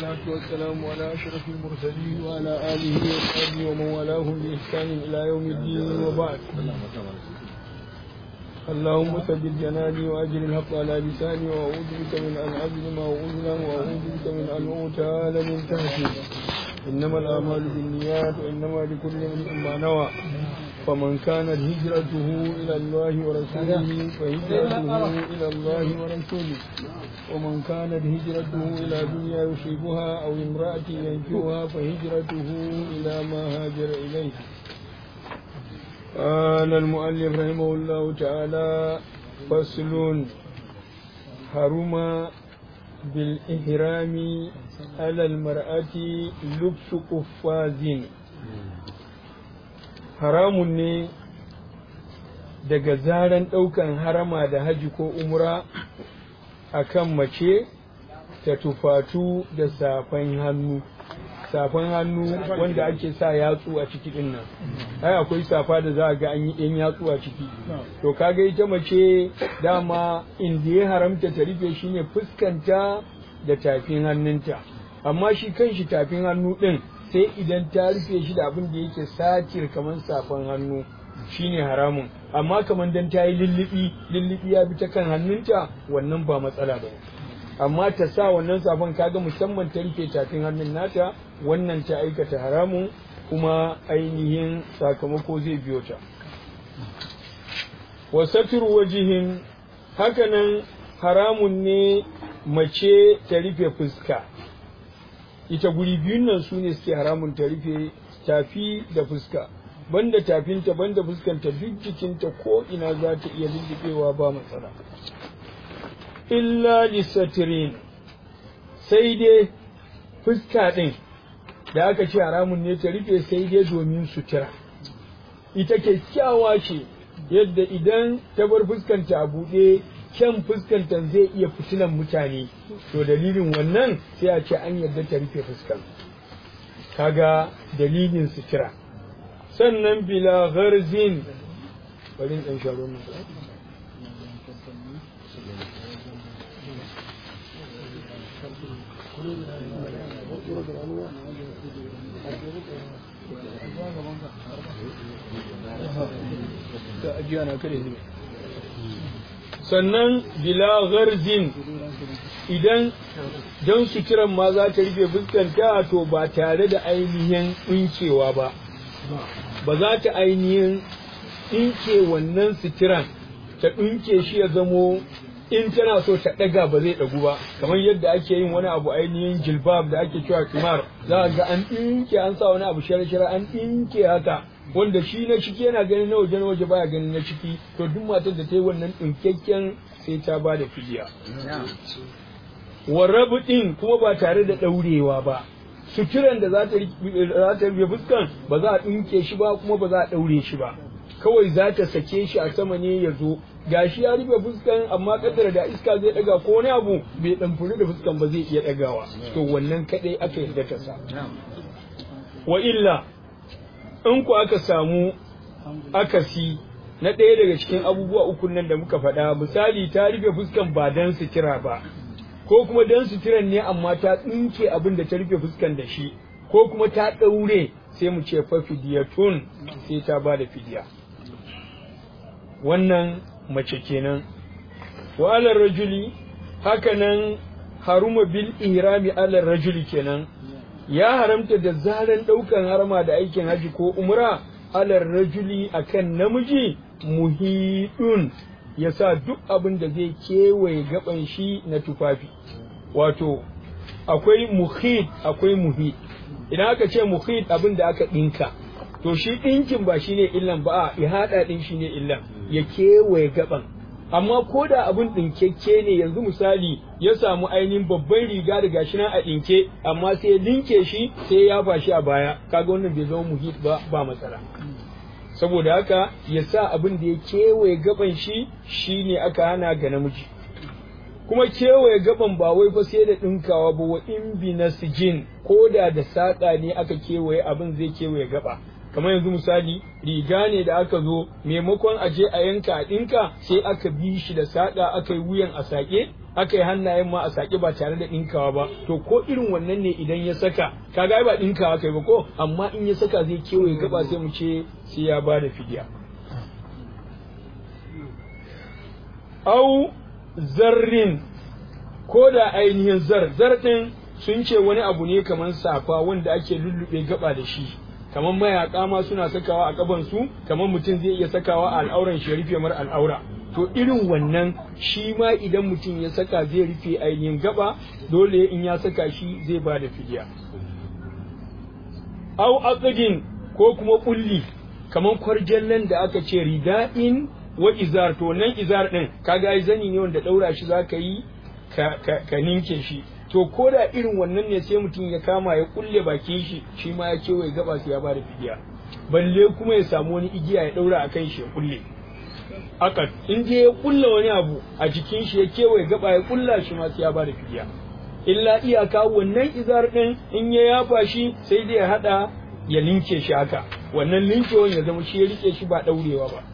والصلاة والسلام على أشرف المرسلين وعلى آله وصحبه ومن والاهم بإحسان إلى يوم الدين وبعد اللهم ثبت جناني وأجر الحق على لساني وأعوذ بك من أن أظلم وأظلم وأعوذ بك من أن أغتال من تحتي إنما الأعمال بالنيات وإنما لكل امرئ ما نوى فمن كانت هجرته إلى الله ورسوله فهجرته إلى الله ورسوله ومن كانت هجرته إلى دنيا يصيبها أو امرأة ينكوها فهجرته إلى ما هاجر إليه قال المؤلف رحمه الله تعالى فصل حرم بالإحرام على المرأة لبس قفاز haramun ne daga zaran ɗaukan harama da haji ko umra a kan mace ta tufatu da safan hannu safan hannu wanda ake sa yatsu a ciki din nan ai akwai safa da za a ga an yi ɗan yatsu a ciki to kaga ita mace dama inda ya haramta ta rufe shine fuskanta da tafin hannunta amma shi kanshi tafin hannu ɗin sai idan ta rufe shi da abin da yake satir kamar safan hannu shine haramun amma kamar dan ta yi lullubi lullubi ya bi ta kan hannunta wannan ba matsala ba amma ta sa wannan safan kaga musamman ta rufe tafin hannun nata wannan ta aikata haramun kuma ainihin sakamako zai biyo ta wasatir wajihin hakanan haramun ne mace ta rufe fuska ita guri biyun nan su ne suke haramun ta rufe tafi da fuska banda tafinta banda fuskanta duk jikinta ko ina za ta iya lullubewa ba matsala illa lisatirin sai dai fuska ɗin da aka ce haramun ne ta rufe sai dai domin sutura ita kyakkyawa ce yadda idan ta bar fuskanta a buɗe kyan fuskantar zai iya fitinan mutane to dalilin wannan sai a ce an yarda ta rufe fuskan kaga dalilin sutura sannan bila gharzin bari dan sharo mu ta ajiya na kare zai sannan bila gharzin idan don suturan ma za ta rufe fuskanta to ba tare da ainihin ɗinkewa ba ba za ta ainihin ɗinke wannan suturan ta ɗinke shi ya zamo in tana so ta ɗaga ba zai ɗagu ba kamar yadda ake yin wani abu ainihin jilbab da ake cewa kimar za a ga an ɗinke an sa wani abu shara-shara an ɗinke haka wanda shi na ciki yana ganin na waje na waje baya ganin na ciki to duk matar da ta yi wannan ɗinkakken sai ta ba da fidiya warrabu ɗin kuma ba tare da ɗaurewa ba suturan da za ta rufe fuskan ba za a ɗinke shi ba kuma ba za a ɗaure shi ba kawai za ta sake shi a sama ne ya zo gashi ya rufe fuskan amma kaddara da iska zai ɗaga ko wani abu bai ɗamfuri da fuskan ba zai iya ɗagawa to wannan kaɗai aka yarda ta sa wa illa in ku aka samu akasi na ɗaya daga cikin abubuwa uku nan da muka faɗa misali ta rufe fuskan ba dan sutura ba ko kuma dan suturan ne amma ta tsinke abin da ta rufe fuskan da shi ko kuma ta ɗaure sai mu ce fa fidiyatun sai ta ba da fidiya wannan mace kenan wa alar rajuli hakanan haruma bil ihrami alar rajuli kenan ya haramta da zaran ɗaukan harma da aikin haji ko umra alar rajuli akan namiji muhidun ya sa duk abin da zai kewaye gaban shi na tufafi wato akwai muhid akwai muhid idan aka ce muhid abin da aka ɗinka to shi ɗinkin ba shine illan ba a ihada ɗin shine illan ya kewaye gaban amma ko da abin ɗinkekke ne yanzu misali ya samu ainihin babban riga da gashi nan a ɗinke amma sai ya linke shi sai ya fashi a baya kaga wannan bai zama muhit ba ba matsala saboda haka ya sa abin da ya kewaye gaban shi shine aka hana ga namiji kuma kewaye gaban ba wai fa sai da ɗinkawa ba wa in bi nasijin ko da da saƙa ne aka kewaye abin zai kewaye gaba kamar yanzu misali riga ne da aka zo maimakon a je a yanka a ɗinka sai aka bi shi da saƙa aka yi wuyan a saƙe aka yi hannayen ma a saki ba tare da ɗinkawa ba to ko irin wannan ne idan ya saka kaga ba ɗinkawa kai ba ko amma in ya saka zai kewaye gaba sai mu ce sai ya ba da fidiya au zarrin ko da ainihin zar zar ɗin sun ce wani abu ne kamar safa wanda ake lullube gaba da shi kamar mayaka ma suna sakawa a kaban su kamar mutum zai iya sakawa a al'auran shi ya rufe mar al'aura to irin wannan shi ma idan mutum ya saka zai rufe ainihin gaba dole in ya saka shi zai ba da fidiya au aqdin ko kuma kulli kamar kwarjallan da aka ce rida'in wa izar to nan izar din kaga ai zani ne wanda daura shi zaka yi ka, ka, ka ninke shi to ko da irin wannan ne sai mutum ya kama ya kulle bakin shi shi ma ya kewaye gaba sai ya bada fidiya balle kuma ya samu wani igiya ya daura a kan shi ya kulle akat in je ya kulla wani abu a jikin shi ya kewaye gaba ya kulla shi ma sai ya bada fidiya illa iyaka wannan izar din in ya yafa shi sai dai ya hada ya linke shi haka wannan linkewan ya zama shi ya rike shi ba daurewa ba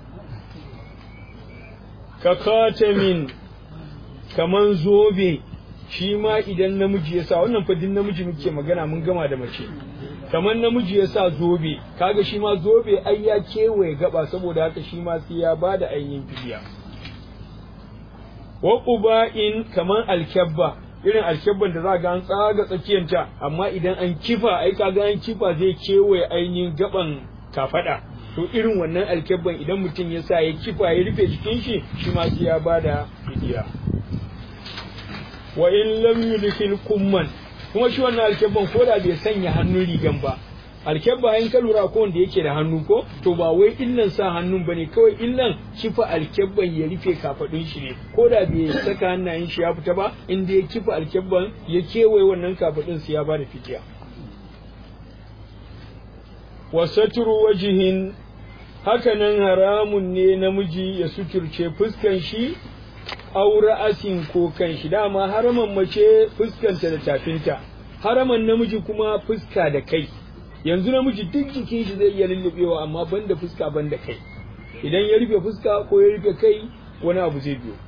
ka katamin kaman zobe shi ma idan namiji ya sa wannan fadin namiji muke magana mun gama da mace kamar namiji ya sa zobe kaga shi ma zobe ai ya kewaye gaba saboda haka shi ma sai ya bada ainihin fidiya wa quba'in kamar alkabba irin alkabban da za ga an tsaga tsakiyanta amma idan an kifa ai kaga an kifa zai kewaye ainihin gaban kafada to irin wannan alkabban idan mutum ya sa ya kifa ya rufe jikin shi shi ma sai ya bada fidiya wa in lam yudkhil kumman kuma shi wannan alkebban ko da bai sanya hannun rigan ba alkebba in ka lura ko wanda yake da hannu ko to ba wai illan sa hannun bane kawai illan kifa alkebban ya rufe kafadun shi ne ko da bai saka hannayen shi ya fita ba inda ya kifa alkebban ya kewaye wannan kafadun su ya bada fitiya wa satru wajihin hakanan haramun ne namiji ya suturce fuskan shi aure asin ko kan shi dama haraman mace fuskanta da tafinta haraman namiji kuma fuska da kai yanzu namiji duk jikin shi zai iya lullubewa amma banda fuska banda kai idan ya rufe fuska ko ya rufe kai wani abu zai biyo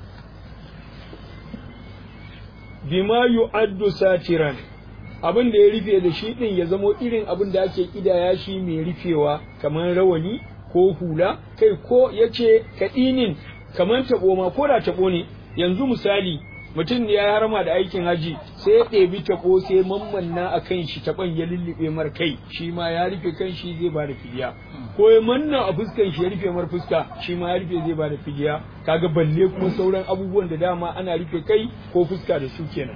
bima yu'addu satiran abin da ya rufe da shi din ya zamo irin abin da ake kidaya shi mai rufewa kamar rawani ko hula kai ko yace kadinin kamar taɓo ma ko da taɓo ne yanzu misali mutum ne ya harama da aikin haji sai ya ɗebi taɓo sai mammanna a kan shi taɓon ya lullube mar kai shi ma ya rufe kan shi zai ba da fidiya ko ya manna a fuskan shi ya rufe mar fuska shi ma ya rufe zai ba da fidiya kaga balle kuma sauran abubuwan da dama ana rufe kai ko fuska da su kenan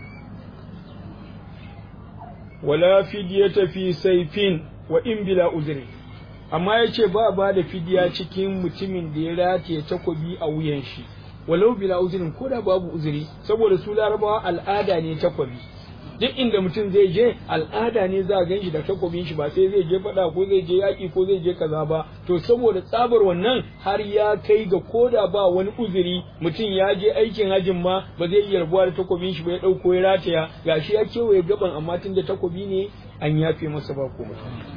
wala fidiyata fi saifin wa in bila uzri amma ya ce ba ba da fidiya cikin mutumin da ya rataye takobi a wuyan shi walau bila uzurin ko da babu uzuri saboda su larabawa al'ada ne takobi duk inda mutum zai je al'ada ne za a gan shi da takobin shi ba sai zai je faɗa ko zai je yaƙi ko zai je kaza ba to saboda tsabar wannan har ya kai ga koda ba wani uzuri mutum ya je aikin hajin ma ba zai iya rabuwa da takobin shi ba ya ɗauko ya rataya gashi ya kewaye gaban amma tun da takobi ne an yafe masa ba komai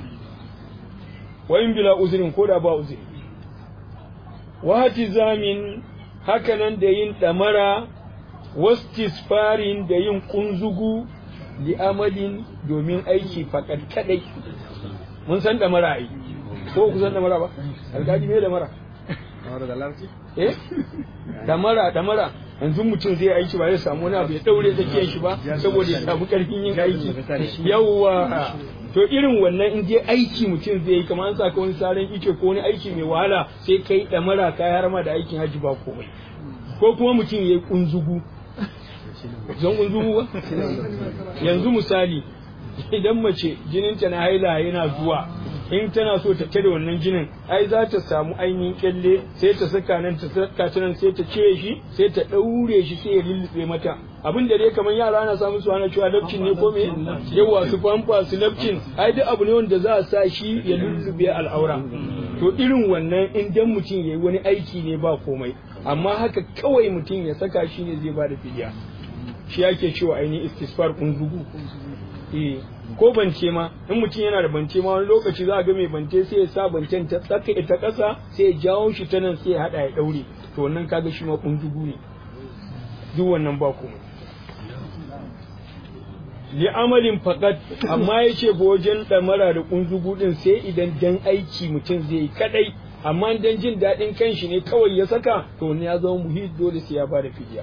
wa in bila uzurin ko da ba uzuri wa hatizamin hakanan da yin damara wastisfarin da yin kunzugu li amalin domin aiki fakat kadai mun san damara ai ko ku san damara ba alƙadi me damara eh damara damara yanzu mutum zai aiki ba zai samu wani abu ya daure tsakiyar shi ba saboda ya samu karfin yin aiki yawwa to irin wannan in je aiki mutum zai yi kamar an saka wani saran ice ko wani aiki mai wahala sai kai damara kai har ma da aikin haji ba komai ko kuma mutum ya yi kunzugu zan kunzugu ba yanzu misali idan mace jininta na haila yana zuwa in tana so ta tare wannan jinin ai za ta samu ainihin kyalle sai ta saka nan ta saka ta nan sai ta cire shi sai ta daure shi sai ya lullube mata abin da dai kamar yara ana samu su ana cewa lafcin ne ko me yawa su famfa su lafcin ai duk abu ne wanda za a sa shi ya lullube al'aura to irin wannan in dan mutum yayi wani aiki ne ba komai amma haka kawai mutum ya saka shi ne zai bada fidiya shi yake cewa ainihin istisfar kunzugu eh ko bance ma in mutum yana da bance ma wani lokaci za a ga mai bance sai ya sa bancen ta tsaka ita ƙasa sai ya jawo shi ta nan sai ya haɗa ya ɗaure to wannan kaga shi ma kunzugu ne duk wannan ba komai li amalin faqat amma yace ba wajen damara da kunzugu din sai idan dan aiki mutum zai yi kadai amma dan jin daɗin kanshi ne kawai ya saka to ne ya zama muhit dole sai ya bada fidiya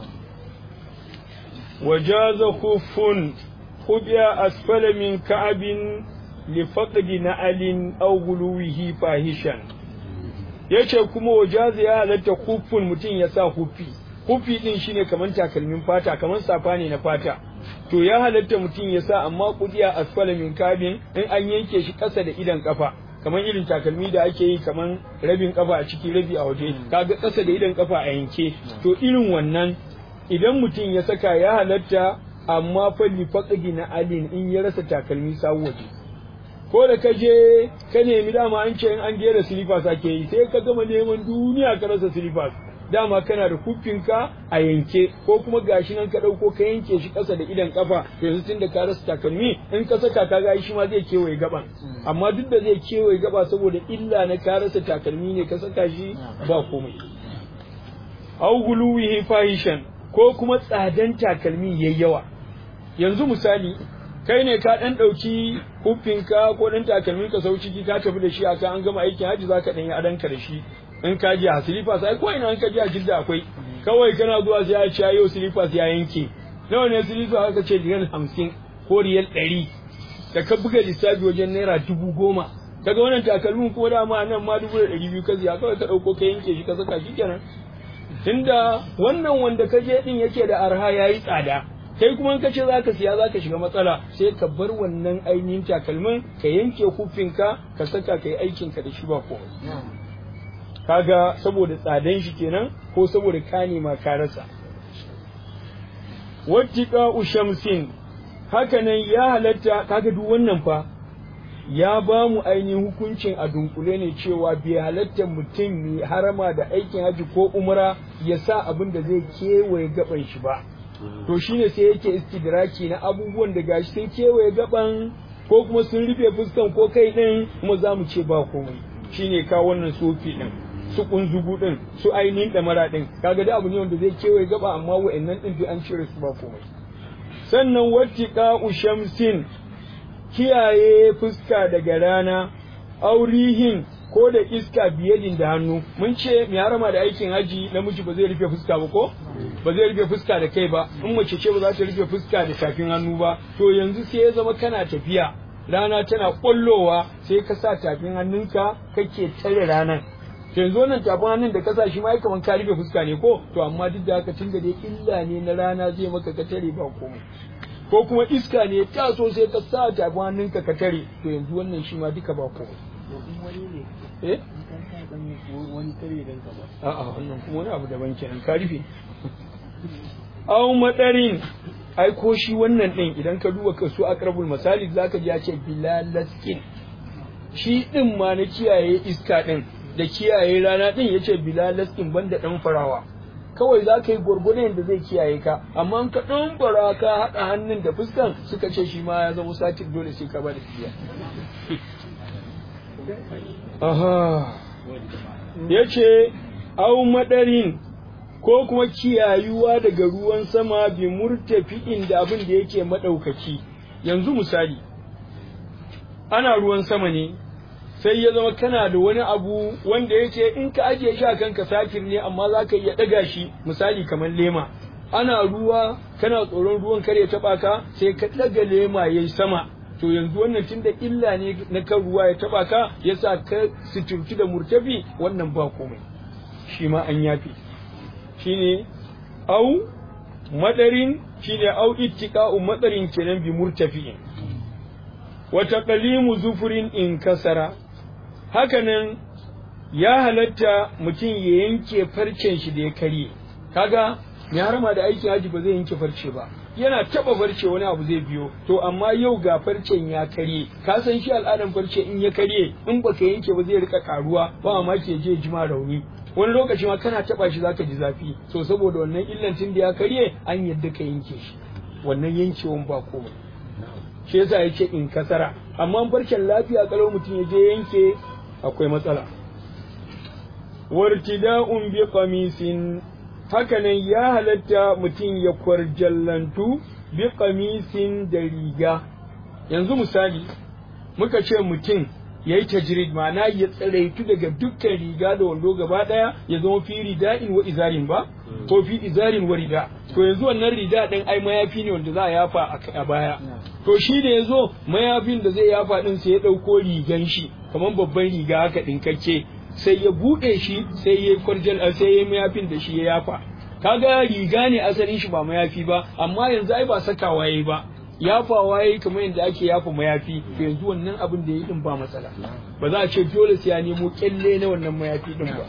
wajaza khufun khubiya asfala min ka'abin li faqdi na'alin aw guluwihi fahishan yace kuma wajaza ya halatta khufun mutum ya sa hufi hufi din shine kaman takalmin fata kaman safa ne na fata to ya halatta mutum ya sa amma kudiya asfala min kabin in an yanke shi ƙasa da idan kafa kamar irin takalmi da ake yi kamar rabin kafa a ciki rabi a waje kaga ƙasa da idan kafa a yanke to irin wannan idan mutum ya saka ya halatta amma fa li faqdi na alin in ya rasa takalmi sawu waje ko da ka je ka nemi dama an ce in an gera slippers ake yi sai ka gama neman duniya ka rasa slippers dama kana da kufinka a yanke ko kuma gashi nan ka ɗauko ka yanke shi ƙasa da idan kafa to yanzu tun da ka rasa takalmi in ka saka ka ga shi ma zai kewaye gaban amma duk da zai kewaye gaba saboda illa na ka rasa takalmi ne ka saka shi ba komai au guluwihi fahishan ko kuma tsadan takalmi yayi yawa yanzu misali kai ne ka dan dauki hufinka ko dan takalmin ka sau ciki ka tafi da shi aka an gama aikin haji zaka dan yi adanka da shi in ka ji a silifas ai ko ina in ka ji a jidda akwai kawai kana zuwa sai ya ce yau silifas ya yanke nawa ne silifas aka ce riyal hamsin ko riyal ɗari da ka buga lissafi wajen naira dubu goma daga wannan takalmin kuma dama nan ma dubu da ɗari biyu ka siya kawai ka ɗauko ka yanke shi ka saka shi kenan tunda wannan wanda ka je ɗin yake da arha ya yi tsada kai kuma in ka ce za ka siya za ka shiga matsala sai ka bar wannan ainihin takalmin ka yanke hufinka ka saka ka yi aikinka da shi ba komai kaga saboda tsadan shi kenan ko saboda ka nema ka rasa wattiqa ushamsin hakanan ya halatta kaga duk wannan fa ya ba mu ainihin hukuncin a dunkule ne cewa bai halatta mutum mai harama da aikin haji ko umra ya sa abin da zai kewaye gaban shi ba to shine sai yake istidraki na abubuwan da gashi sun kewaye gaban ko kuma sun rufe fuskan ko kai din kuma za mu ce ba komai shine ka wannan sofi din su kunzugu din su ainihin damara din kaga da abu ne wanda zai kewaye gaba amma wa'annan din duk an cire su ba komai sannan wattiqa ushamsin kiyaye fuska daga rana aurihin ko da iska biyadin da hannu mun ce mai harama da aikin haji namiji ba zai rufe fuska ba ko ba zai rufe fuska da kai ba in mace ce ba za ta rufe fuska da tafin hannu ba to yanzu sai ya zama kana tafiya rana tana kwallowa sai ka sa tafin hannunka kake tare ranar yanzu wannan tafin hannun da kasa shi ma ya kaman ka rufe fuska ne ko to amma duk da haka tun da dai illa ne na rana zai maka ka tare ba komai ko kuma iska ne ta so sai ka sa tafin hannunka ka tare to yanzu wannan shi ma duka ba komai eh a'a wannan kuma wani abu daban kenan ka rufe aw madarin ai ko shi wannan din idan ka duba ka su aqrabul masalik zaka ji ya ce bilalaskin shi din ma na kiyaye iska din da kiyaye rana din yace bilalaskin banda dan farawa kawai za ka yi gwargwadon da zai kiyaye ka amma ka ɗan fara ka haɗa hannun da fuskan suka ce shi ma ya zama satin dole sai ka bada fiya aha ya ce au madarin ko kuma kiyayuwa daga ruwan sama bi murtafi'in da abin da yake maɗaukaki yanzu misali ana ruwan sama ne sai ya zama kana da wani abu wanda yake in ka ajiye shi a kanka satir ne amma za ka iya ɗaga shi misali kamar lema ana ruwa kana tsoron ruwan kare ya taɓa ka sai ka ɗaga lema ya yi sama to yanzu wannan tun da illa ne na kan ruwa ya taɓa ka ya sa ka suturci da murtafi wannan ba komai shi ma an yafi shine au madarin shine au ittiqa'u madarin kenan bi murtafi'in wa taqlimu zufurin in kasara hakanan ya halatta mutum ya yanke farcen shi da ya karye kaga mai harama da aikin haji ba zai yanke farce ba yana taba farce wani abu zai biyo to amma yau ga farcen ya karye ka san shi al'adan farce in ya karye in baka yanke ba zai rika karuwa ba ma ke je jima rauni wani lokaci ma kana taba shi zaka ji zafi so saboda wannan illan tun da ya karye an yadda ka yanke shi wannan yankewan ba komai shi yasa yake in kasara amma farcen lafiya kalau mutum ya je yanke akwai matsala wartida'un bi qamisin hakanan ya halatta mutum ya kwarjallantu bi kamisin da riga yanzu misali muka ce mutum ya yi tajrid ma'ana ya tsiraitu daga dukkan riga da wando gaba ɗaya ya zama fi rida'in wa izarin ba ko fi izarin wa rida to yanzu wannan rida ɗin ai mayafi ne wanda za a yafa a baya to shi da ya zo mayafin da zai yafa ɗin sai ya ɗauko rigan shi kamar babban riga haka ɗinkakke sai ya buɗe shi sai ya kwarjal sai ya mayafin da shi ya yafa kaga riga ne asalin shi ba mayafi ba amma yanzu ai ba sakawa yayi ba yafawa yayi kamar yadda ake yafa mayafi to yanzu wannan abin da yayi din ba matsala ba za a ce dole sai ya nemo kyalle na wannan mayafi din ba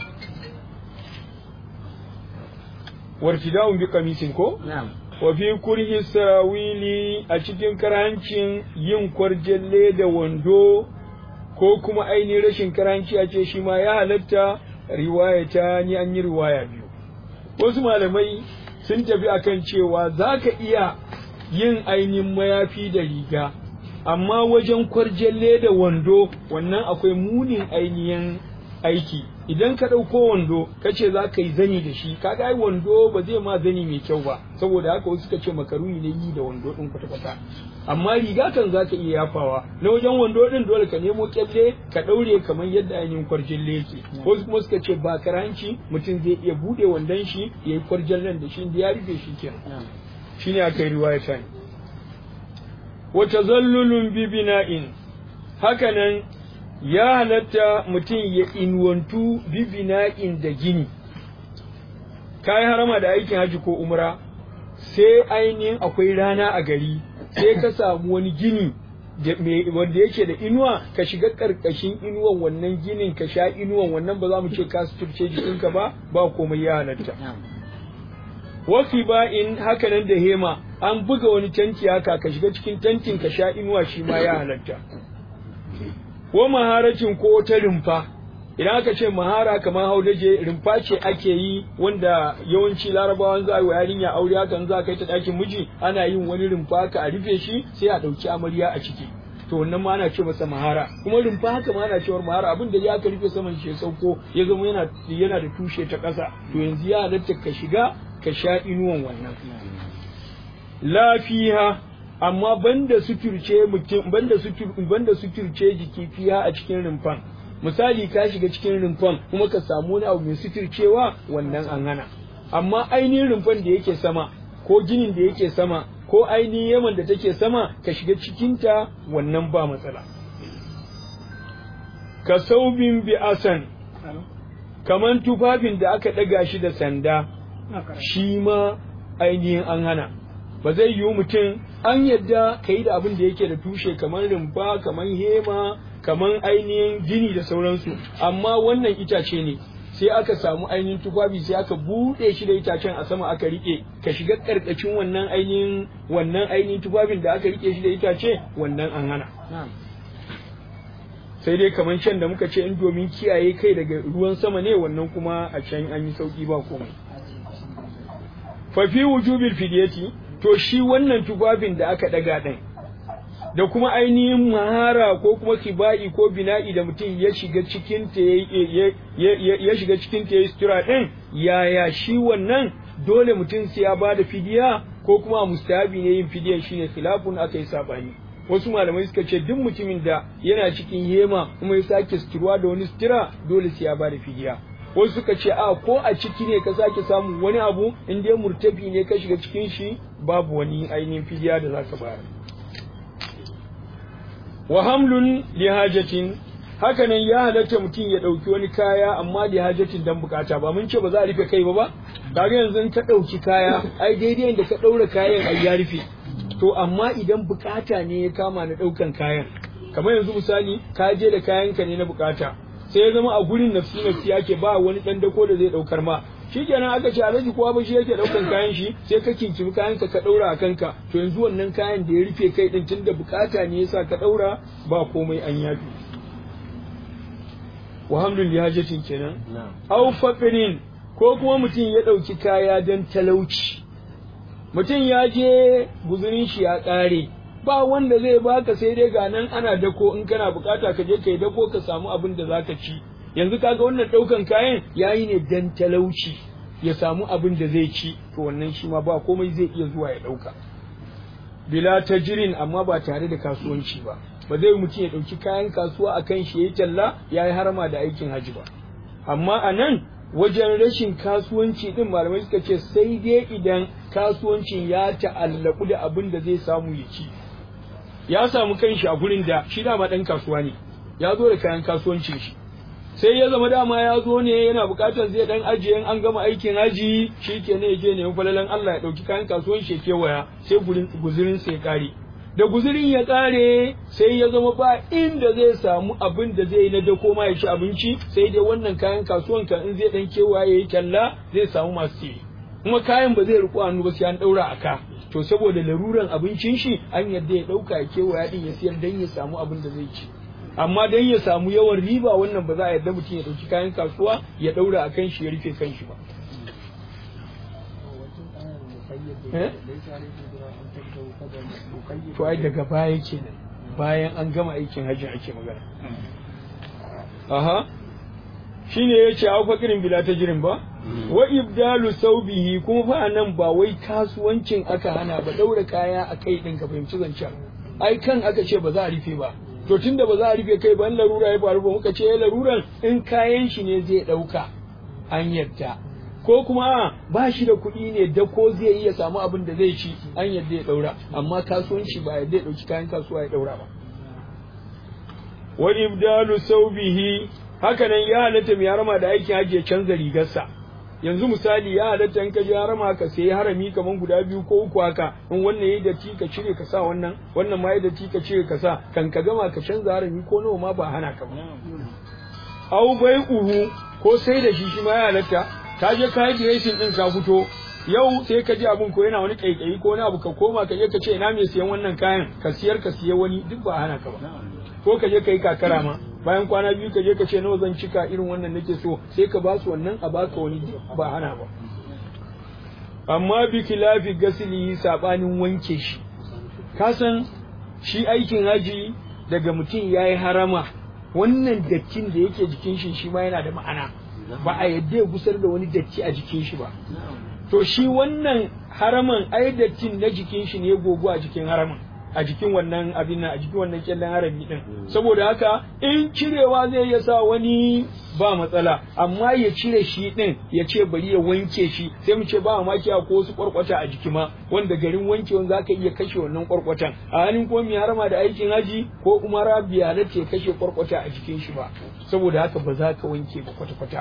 wartida'un bi kamisin ko wa fi kurhi sarawili a cikin karancin yin kwarjalle da wando ko kuma ainihin rashin karanci a ce shi ma ya halatta riwayata ni an yi riwaya biyu wasu malamai sun tafi akan cewa za ka iya yin ainihin mayafi da riga amma wajen kwarjalle da wando wannan akwai munin ainihin aiki idan ka ɗauko wando ka ce za ka yi zani da shi ka ai wando ba zai ma zani mai kyau ba saboda haka wasu suka ce makaruni ne yi da wando ɗin kwata-kwata amma riga kan za ka iya yafawa na wajen wando ɗin dole ka nemo kyalle ka ɗaure kamar yadda ainihin kwarjalle yake wasu kuma suka ce ba karanci mutum zai iya buɗe wandon shi ya yi kwarjallen da shi da ya rufe shi kenan shine aka yi riwaya ta wata zallulun bibina'in hakanan ya halatta mutum ya inwantu bibina'in da gini ka yi harama da aikin haji ko umra sai ainihin akwai rana a gari sai ka samu wani gini wanda yake da inuwa ka shiga karkashin inuwan wannan ginin ka sha inuwan wannan ba za mu ce ka suturce jikinka ba ba komai ya halatta wafi ba'in hakanan da hema an buga wani tanti haka ka shiga cikin tantin ka sha inuwa shi ma ya halatta ko maharacin ko ta rumfa idan aka ce mahara kamar haudaje rumfa ce ake yi wanda yawanci larabawan za a yi wa yarinya aure hakan za a kai ta ɗakin miji ana yin wani rumfa ka a rufe shi sai a ɗauki amarya a ciki to wannan ma ana ce masa mahara kuma rumfa haka ma ana cewar mahara abin da ya ka rufe saman shi ya sauko ya zama yana yana da tushe ta ƙasa to yanzu ya halatta ka shiga ka sha inuwan wannan lafiya amma banda suturce mutum banda sutur banda suturce jiki fiya a cikin rumfan misali ka shiga cikin rumfan kuma ka samu wani abu mai suturcewa wannan an hana amma ainihin rumfan da yake sama ko ginin da yake sama ko ainihin yaman da take sama ka shiga cikinta wannan ba matsala ka saubin bi asan kaman tufafin da aka ɗaga shi da sanda shi ma ainihin an hana ba zai yiwu mutum an yadda ka yi da abin da yake da tushe kamar rumfa kamar hema kamar ainihin gini da sauransu amma wannan itace ne sai aka samu ainihin tufafi sai aka buɗe shi da itacen a sama aka rike ka shiga ƙarƙashin wannan ainihin wannan ainihin tufafin da aka rike shi da itace wannan an hana sai dai kamar can da muka ce in domin kiyaye kai daga ruwan sama ne wannan kuma a can an yi sauki ba komai fa fi wujubil fidyati to shi wannan tufafin da aka daga ɗin da kuma ainihin mahara ko kuma kiba'i ko bina'i da mutum ya shiga cikin ta ya shiga cikin ta ya sutura ɗin yaya shi wannan dole mutum sai ya bada fidiya ko kuma mustahabi ne yin fidiyan shine khilafun aka yi sabani wasu malamai suka ce duk mutumin da yana cikin hema kuma ya sake suturwa da wani sutura dole sai ya bada fidiya wasu suka ce a ko a ciki ne ka sake samun wani abu in dai murtafi ne ka shiga cikin shi babu wani ainihin fidiya da zaka bayar wa hamlun li hajatin hakanan ya halatta mutum ya dauki wani kaya amma li hajatin dan bukata ba mun ce ba za a rufe kai ba ba kaga yanzu ka dauki kaya ai daidai da ka daura kayan ai ya rufe to amma idan bukata ne ya kama na daukan kayan kamar yanzu misali ka je da kayanka ne na bukata sai ya zama a gurin nafsi nafsi yake ba wani dan dako da zai daukar ma shikenan aka ce alhaji kowa ba shi yake daukan kayan shi sai ka kinkimi kayan ka ka daura a kanka to yanzu wannan kayan da ya rufe kai din tunda bukata ne yasa ka daura ba komai an yafi wa hamlul lihajatin kenan aw faqirin ko kuma mutum ya dauki kaya dan talauci mutum ya je guzurin shi ya kare ba wanda zai baka sai dai ga nan ana dako in kana bukata ka je ka yi dako ka samu abin da zaka ci yanzu kaga wannan daukan kayan yayi ne dan talauci ya samu abin da zai ci to wannan shi ma ba komai zai iya zuwa ya ɗauka bila tajirin amma ba tare da kasuwanci ba ba zai mutum ya ɗauki kayan kasuwa a kan shi ya yi talla ya yi harama da aikin haji ba amma a nan wajen rashin kasuwanci din malamai suka ce sai dai idan kasuwancin ya ta'allaku da abin da zai samu ya ci ya samu kanshi a gurin da shi dama ɗan kasuwa ne ya zo da kayan kasuwancin shi sai ya zama dama ya zo ne yana bukatar zai dan ajiye an gama aikin haji shi ke ne je ne falalan Allah ya dauki kayan kasuwan shi kewaya sai guzurin sai ya kare da guzurin ya kare sai ya zama ba inda zai samu abin da zai yi na dako ma ya ci abinci sai dai wannan kayan kasuwan kan in zai dan kewaya yayi talla zai samu masu siye kuma kayan ba zai riko hannu ba sai an daura aka to saboda laruran abincin shi an yadda ya dauka ya kewaya din ya siyar dan ya samu abin da zai ci amma dan ya samu yawan riba wannan ba za a yarda mutum ya dauki kayan kasuwa ya daura a kan shi ya rufe kan shi ba to ai daga baya kenan bayan an gama aikin hajji ake magana aha shine yace au fakirin bila jirin ba wa ibdalu saubihi kuma fa nan ba wai kasuwancin aka hana ba daura kaya a kai din ka fahimci zancen ai kan aka ce ba za a rufe ba to tunda ba za a rufe kai ba in larura ya faru ba muka ce laruran in kayan shi ne zai ɗauka an yadda ko kuma ba shi da kuɗi ne da ko zai iya samu abin da zai ci an yadda ya ɗaura amma kasuwanci ba yadda ya ɗauki kayan kasuwa ya ɗaura ba wa ibdalu saubihi haka nan ya halatta mai harama da aikin hajji ya canza rigarsa yanzu misali ya halatta in ka je harama ka sayi harami kaman guda biyu ko uku haka in wannan yayi datti ka cire ka sa wannan wannan ma yayi datti ka cire ka sa kan ka gama ka canza harami ko nawa ma ba hana ka ba au bai uhu ko sai da shi shi ma ya halatta ka je ka yi dressing din ka fito yau sai ka ji abun ko yana wani kaikayi ko wani abu ka koma ka je ka ce ina mai siyan wannan kayan ka siyar ka siya wani duk ba hana ka ba ko ka je ka yi kakara ma bayan kwana biyu ka je ka ce nawa zan cika irin wannan nake so sai ka ba su wannan a baka wani ba hana ba amma bi kilafi gasili sabanin wanke shi ka san shi aikin haji daga mutum ya yi harama wannan dattin da yake jikin shi shi ma yana da ma'ana ba a yadda ya gusar da wani datti a jikin shi ba to shi wannan haraman ai dattin na jikin shi ne gogo a jikin haraman a jikin wannan abin nan a jikin wannan kyallen harami din saboda haka in cirewa zai iya sa wani ba matsala amma ya cire shi din ya ce bari ya wanke shi sai mu ce ba mamaki ko wasu kwarkwata a jiki ma wanda garin wankewan zaka iya kashe wannan kwarkwatan a halin ko mai harama da aikin haji ko umara biya na ce kashe kwarkwata a jikin shi ba saboda haka ba za ka wanke ba kwata-kwata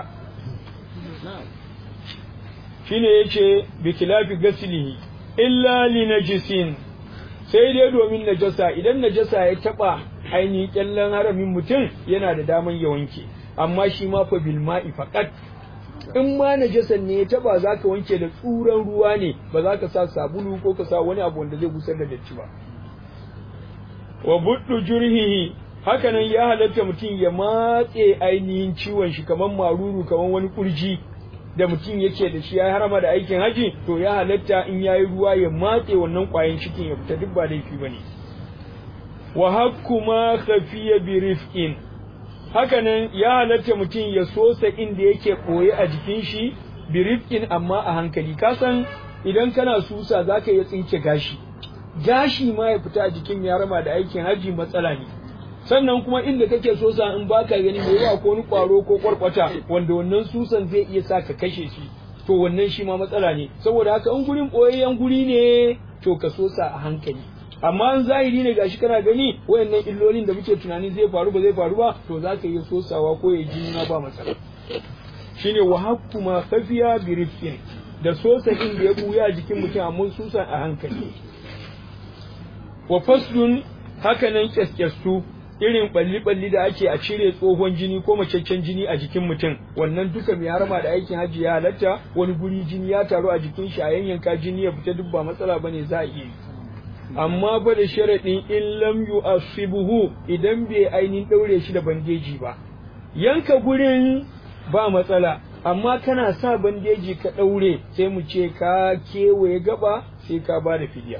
shine yace bi khilafi gaslihi illa li najisin sai dai domin najasa idan najasa ya taba ainihin kyallen haramin mutum yana da daman ya wanke amma shi ma fa bil ma'i faqat in ma najasan ne ya taba zaka wanke da tsuran ruwa ne ba za ka sa sabulu ko ka sa wani abu wanda zai gusar da datti ba wa buddu jurhihi hakanan ya halatta mutum ya matse ainihin ciwon shi kamar maruru kamar wani kurji da mutum yake da shi ya harama da aikin haji to ya halatta in yayi ruwa ya matse wannan kwayan cikin ya fita duk ba laifi bane wa hakku ma khafiya bi rifqin hakanan ya halatta mutum ya sosa inda yake koye a jikin shi bi rifqin amma a hankali ka san idan kana susa zaka iya tsinke gashi gashi ma ya fita a jikin ya harama da aikin haji matsala ne sannan kuma inda kake so sa in baka gani mai yawa ko wani kwaro ko kwarkwata wanda wannan susan zai iya sa ka kashe shi to wannan shi ma matsala ne saboda haka in gurin boyayyen guri ne to ka so sa a hankali amma in zahiri ne gashi kana gani wayannan illolin da muke tunani zai faru ba zai faru ba to za ka iya sosawa ko ya ji na ba matsala shine wa hakku ma khafiya bi rifqin da sosa inda ya buya jikin mutum amma susan a hankali wa faslun hakanan kyaskyassu irin balli-balli da ake a cire tsohon jini ko macaccen jini a jikin mutum wannan duka mai harama da aikin hajji ya halatta wani guri jini ya taru a jikin shi a yanyanka jini ya fita duk ba matsala bane za a iya amma ba da sharaɗin in lam yu'asibuhu idan bai ainihin ɗaure shi da bandeji ba yanka gurin ba matsala amma kana sa bandeji ka ɗaure sai mu ce ka kewaye gaba sai ka ba da fidiya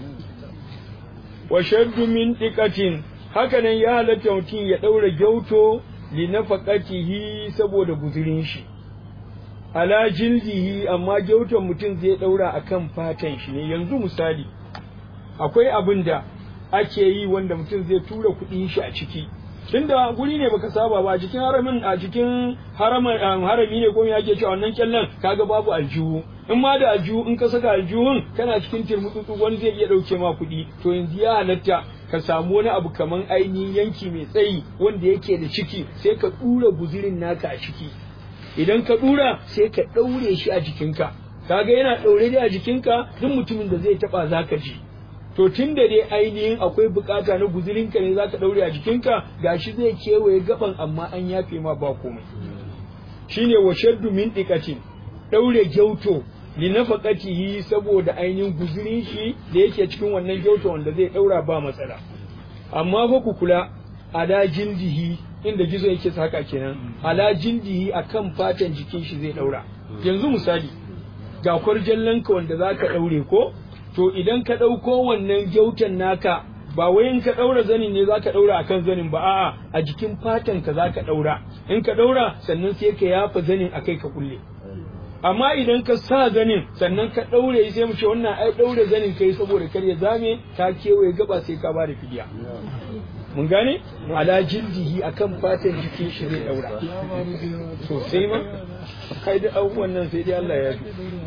wa shaddu min diqatin hakanan ya halatta mutum ya ɗaura gyauto li nafaqatihi saboda guzurin shi ala jildihi amma gyautan mutum zai daura akan fatan shi ne yanzu misali akwai abin da ake yi wanda mutum zai tura kuɗin shi a ciki tunda guri ne baka saba ba a cikin haramin a cikin haramin harami ne ko me ake cewa wannan kyallan kaga babu aljihu in ma da aljihu in ka saka aljihun kana cikin turmutsutsu wani zai iya dauke ma kuɗi to yanzu ya halatta ka samu wani abu kaman ainihin yanki mai tsayi wanda yake da ciki sai ka dura guzirin naka a ciki idan ka dura sai ka daure shi a jikinka kaga yana daure dai a jikinka duk mutumin da zai taba zaka ji to tun da dai ainihin akwai bukata na guzurinka ne zaka daure a jikinka gashi zai kewaye gaban amma an yafe ma ba komai shine wa shaddu min diqatin daure gyauto li nafaqatihi saboda ainihin guzurin shi da yake cikin wannan gyauto wanda zai daura ba matsala amma fa ku kula ala jildihi inda gizo yake saka kenan ala jildihi akan fatan jikin shi zai daura yanzu misali ga kwarjallanka wanda zaka daure ko to idan ka ɗauko wannan gyautan naka ba wai in ka ɗaura zanin ne za ka ɗaura a kan zanin ba a'a a jikin fatan ka za ka ɗaura in ka ɗaura sannan sai ka yafa zanin a kai ka kulle amma idan ka sa zanin sannan ka ɗaure sai mu ce wannan ai ɗaure zanin kai saboda kar ya zame ka kewaye gaba sai ka bada fidiya mun gane ala jildihi akan fatan jikin shi zai ɗaura sosai ma kai da abubuwan nan sai dai Allah ya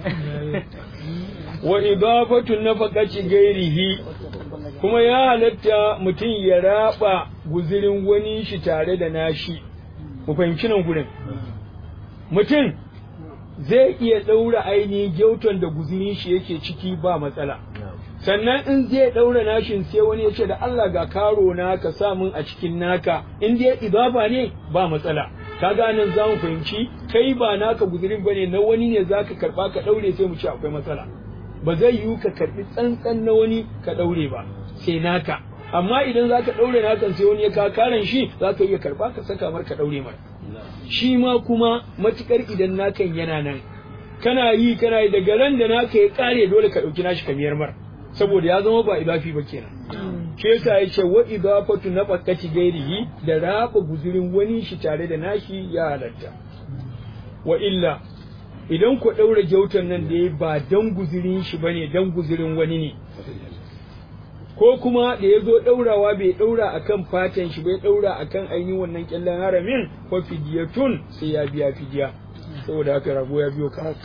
wa idafatu nafaqati gairihi kuma ya halatta mutum ya raba guzirin wani shi tare da nashi mu fahimci nan gurin mutum zai iya ɗaura ainihin gyauton da guzirin shi yake ciki ba matsala sannan in zai ɗaura nashin sai wani ya ce da Allah ga karo na ka sa min a cikin naka in dai idafa ne ba matsala kaga nan za mu fahimci kai ba naka guzirin bane na wani ne zaka karba ka ɗaure sai mu ce akwai matsala ba zai yiwu ka karbi tsantsan na wani ka ɗaure ba sai naka amma idan za ka ɗaure naka sai wani ya ka karan shi za ka iya karba ka saka mar ka ɗaure mar shi ma kuma matukar idan nakan yana nan kana yi kana yi daga ran da naka ya kare dole ka ɗauki nashi kamiyar mar saboda ya zama ba idafi ba kenan shi yasa ya ce wa idafatu na fakati gairihi da raba guzurin wani shi tare da nashi ya halatta wa illa idan ku ɗaura gyautan nan da ya ba dan guzurin shi bane dan guzurin wani ne ko kuma da ya zo ɗaurawa bai ɗaura akan fatan shi bai ɗaura akan ainihin wannan kyallen haramin ko fidiyatun sai ya biya fidiya saboda haka rago ya biyo ka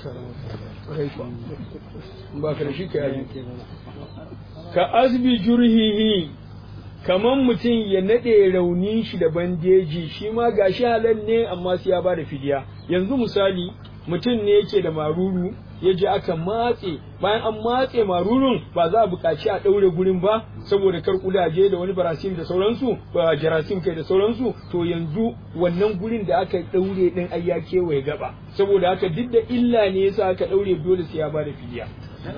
ba ka da shi ka yi ka asbi jurhihi kaman mutum ya naɗe raunin shi da bandeji shi ma gashi halal ne amma sai ya bada fidiya yanzu misali mutum ne yake da maruru ya je aka matse bayan an matse marurun ba za a buƙaci a ɗaure gurin ba saboda kar kudaje da wani barasim da sauransu ba jarasim kai da sauransu to yanzu wannan gurin da aka ɗaure ɗin ai ya kewaye gaba saboda haka duk da illa ne yasa aka ɗaure dole sai ya bada fidiya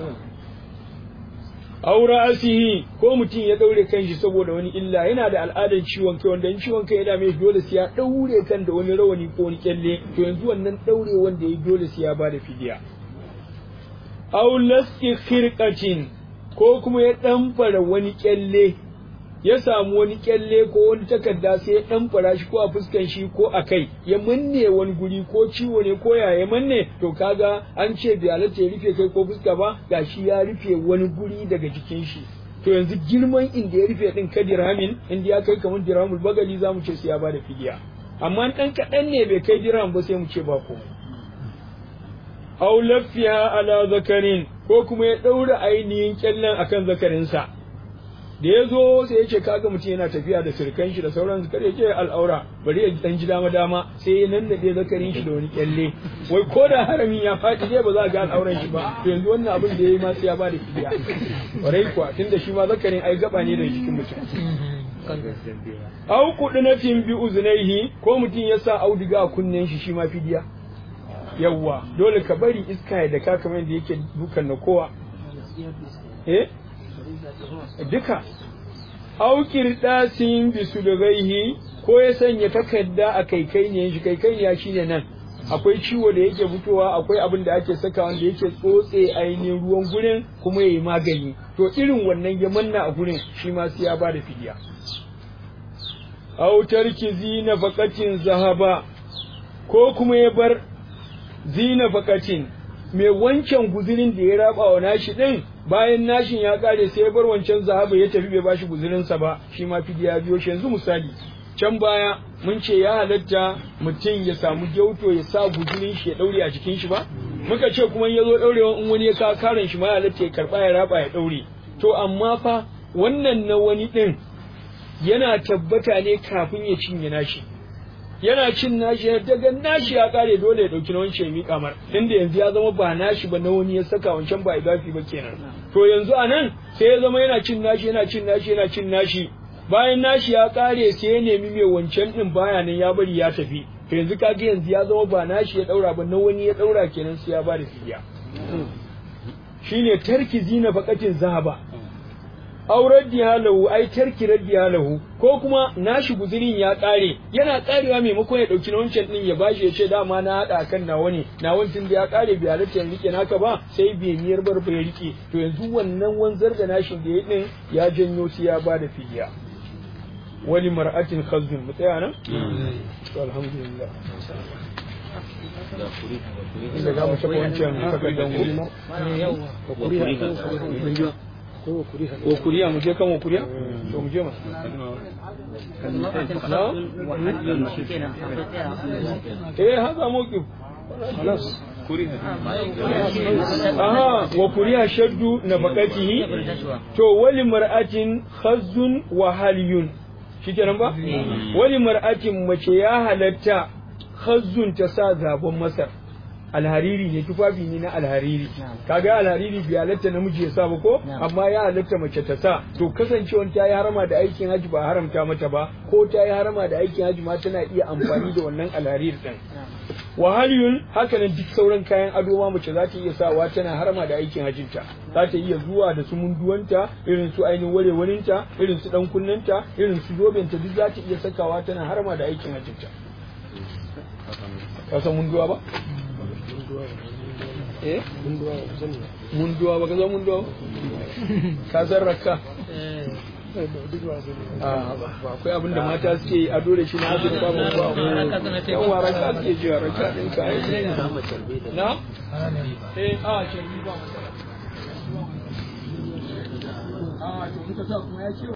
aura asihi ko mutum ya daure kanshi saboda wani illa yana da al'adar ciwon kai wanda in ciwon kai ya dame dole sai ya daure kan da wani rawani ko wani kyalle to yanzu wannan daure wanda ya dole sai ya bada fidiya aw lasti khirqatin ko kuma ya damfara wani kyalle ya samu wani kyalle ko wani takarda sai ya damfara shi ko a fuskan shi ko a kai ya manne wani guri ko ciwo ne ko ya manne to kaga an ce bai halatta ya rufe kai ko fuska ba gashi ya rufe wani guri daga jikin shi to yanzu girman inda ya rufe din ka dirhamin inda ya kai kamar dirhamul bagali za mu ce sai ya bada fidiya amma dan kaɗan ne bai kai dirham ba sai mu ce ba komai aw lafiya ala zakarin ko kuma ya ɗaura ainihin kyallen akan zakarinsa da ya zo sai ya ce kaga mutum yana tafiya da sirkan shi da sauran kar ya ce al'aura bari ya dan ji dama dama sai ya nannade zakarin shi da wani kyalle wai ko da haramin ya faɗi dai ba za a ga al'auran shi ba to yanzu wannan abin da ya yi ma sai ya bada fidiya kwarai kuwa tunda shi ma zakarin ai gaba ne da jikin mutum au kuɗinatin bi uzunaihi ko mutum ya sa auduga a kunnen shi shi ma fidiya yawwa dole ka bari iska ya daka kamar yadda yake dukan na kowa eh duka aukir dasin bisu da gaihi ko ya sanya takarda a kaikai ne shi kaikai ya shine nan akwai ciwo da yake fitowa akwai abin da ake saka wanda yake tsotse ainihin ruwan gurin kuma yayi magani to irin wannan ya manna a gurin shi ma sai ya ba da fidiya aw tarkizi nafaqatin zahaba ko kuma ya bar zina fakatin mai wancan guzurin da ya raba wa nashi din bayan nashin ya kare sai ya bar wancan zahaba ya tafi bai bashi guzurinsa ba shi ma fidiya biyo shi yanzu misali can baya mun ce ya halatta mutum ya samu gyauto ya sa guzurin shi ya daure a jikin shi ba muka ce kuma ya zo daurewa in wani ya ka karan shi ma ya halatta ya karba ya raba ya daure to amma fa wannan na wani din yana tabbata ne kafin ya cinye nashi yana cin nashi daga nashi ya kare dole ya dauki na wancan ya miƙa mar tunda yanzu ya zama ba nashi ba na wani ya saka wancan ba idafi ba kenan to yanzu a nan sai ya zama yana cin nashi yana cin nashi yana cin nashi bayan nashi ya kare sai ya nemi mai wancan din baya nan ya bari ya tafi to yanzu kaga yanzu ya zama ba nashi ya daura ba na wani ya daura kenan sai ya bada fidiya shine tarki zina faqatin zahaba aurar lahu ai tarki lahu ko kuma nashi guzurin ya kare yana karewa maimakon ya dauki na wancan din ya bashi ya ce dama na hada kan nawa ne na wancan da ya kare bai halatta ya rike naka ba sai bai niyar bar bai rike to yanzu wannan wanzar da nashin da ya din ya janyo sai ya bada fidiya wali mar'atin khazzun mu tsaya nan to alhamdulillah inda za mu saka wancan takardar ku ko kuriya mu je kan wa kuriya to mu je ma eh haka mawqif خلاص aha wa kuriya shaddu nafaqatihi to wali mar'atin khazzun wa haliyun shikenan ba wali mar'atin mace ya halatta khazzun ta sa zabon masar alhariri ne tufafi ne na alhariri kaga alhariri bai halatta namiji ya sa ba ko amma ya halatta mace ta sa to kasancewar ta yi harama da aikin haji ba haramta mata ba ko ta yi harama da aikin haji ma tana iya amfani da wannan alhariri din wahaliyun haka nan duk sauran kayan ado ma mace za ta iya sawa tana harama da aikin hajinta za ta iya zuwa da su munduwanta irin su ainihin warewarinta irin su dan kunnanta irin su zobenta duk za ta iya sakawa tana harama da aikin hajinta ka san munduwa ba eh munduwa ba ka san munduwa ba ka san rakka ba akwai abin da mata suke yi ado da shi na asiri ba ba yan wara ka suke ji a raka ɗin ka na eh a shirbi ba a to in ka sa kuma ya ce